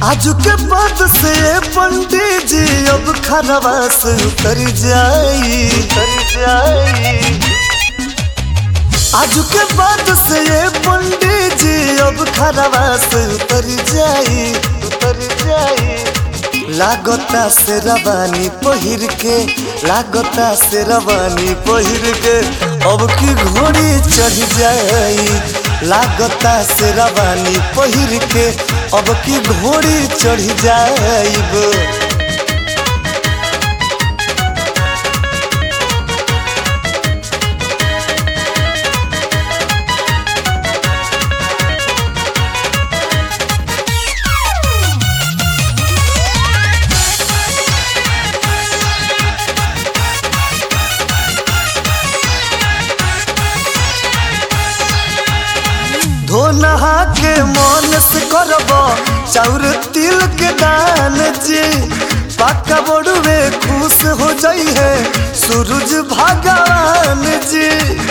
आज के बाद से पंडित जी अब खरवा से उतर जाई उतर जाई आज के बाद से पंडित जी अब खरवा से उतर जाई उतर जाई लागता से रवानी पहिर के लागता से रवानी पहिर के अब की घोड़ी चढ़ जाई लागता से रवानी पहिर के अब की घोड़ी चढ़ जाइब धो नहा के मन से करब चाउर तिल के दान जी पक्का बड़ुए खुश हो जाई है सूरज भगवान जी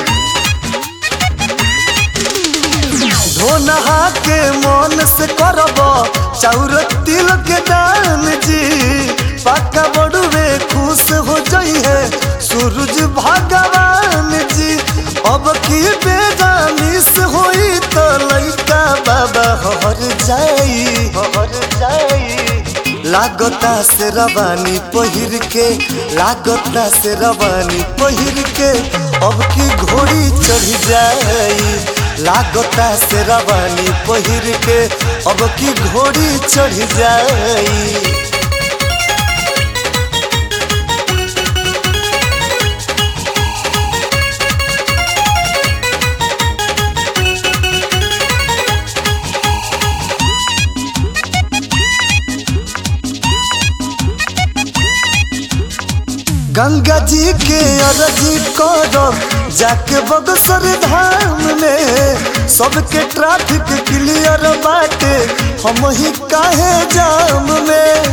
धो नहा के मन से करब चाउर तिल के दान जी पक्का बड़ुए खुश हो जाई है सूरज भगवान जी अब की बेदानी से होई तो लइका बाबा हर जाई हर जाई लागता से रवानी पहिर के लागता से रवानी पहिर के अब की घोड़ी चढ़ जाई लागता से रवानी पहिर के अब की घोड़ी चढ़ जाई गंगा जी के अरजी करब जाके बगसर धाम में सबके ट्रैफिक क्लियर बाटे हम ही काहे जाम में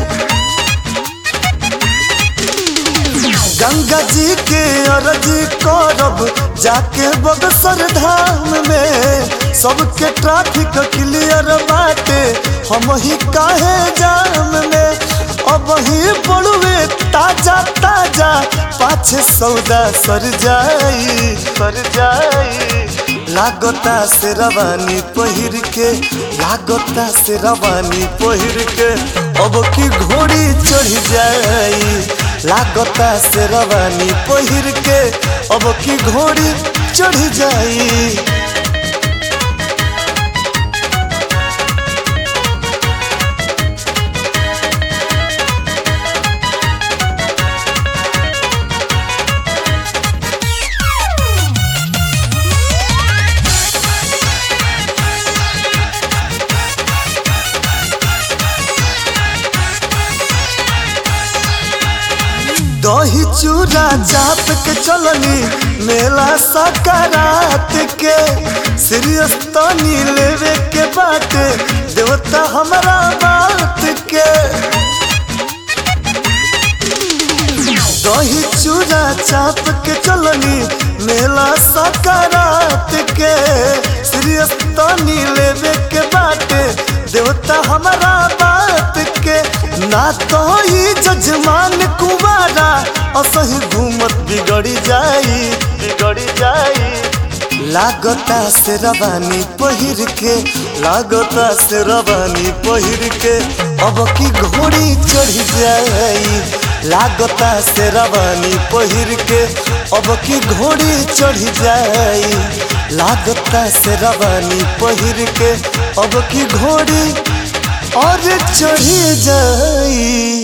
गंगा जी के अरजी करब जाके बगसर धाम में सबके ट्रैफिक क्लियर बाटे हम ही काहे जाम में अब ही पड़ुए ताजा ताजा पाछे सौदा सर जाई सर जाई लागता से रवानी पहिर के लागता से रवानी पहिर के अब की घोड़ी चढ़ जाई लागता से रवानी पहिर के अब की घोड़ी चढ़ जाई दही चूड़ा चाप के चलनी मेला सकारात के सीरियस तनी लेवे के बाटे देवता हमारा बात के दही चूड़ा चाप के चलनी मेला सकारात के सीरियस तनी लेवे के बाटे देवता हमारा बात के ना तो ही जजमान कुमारा असही घूमत बिगड़ी जाई बिगड़ी जाई लागता से रवानी पहिर के लागता से रवानी पहिर के अब की घोड़ी चढ़ जाई लागता से रवानी पहिर के अब की घोड़ी चढ़ जाई लागता से रवानी पहिर के अब की घोड़ी और चढ़ जाई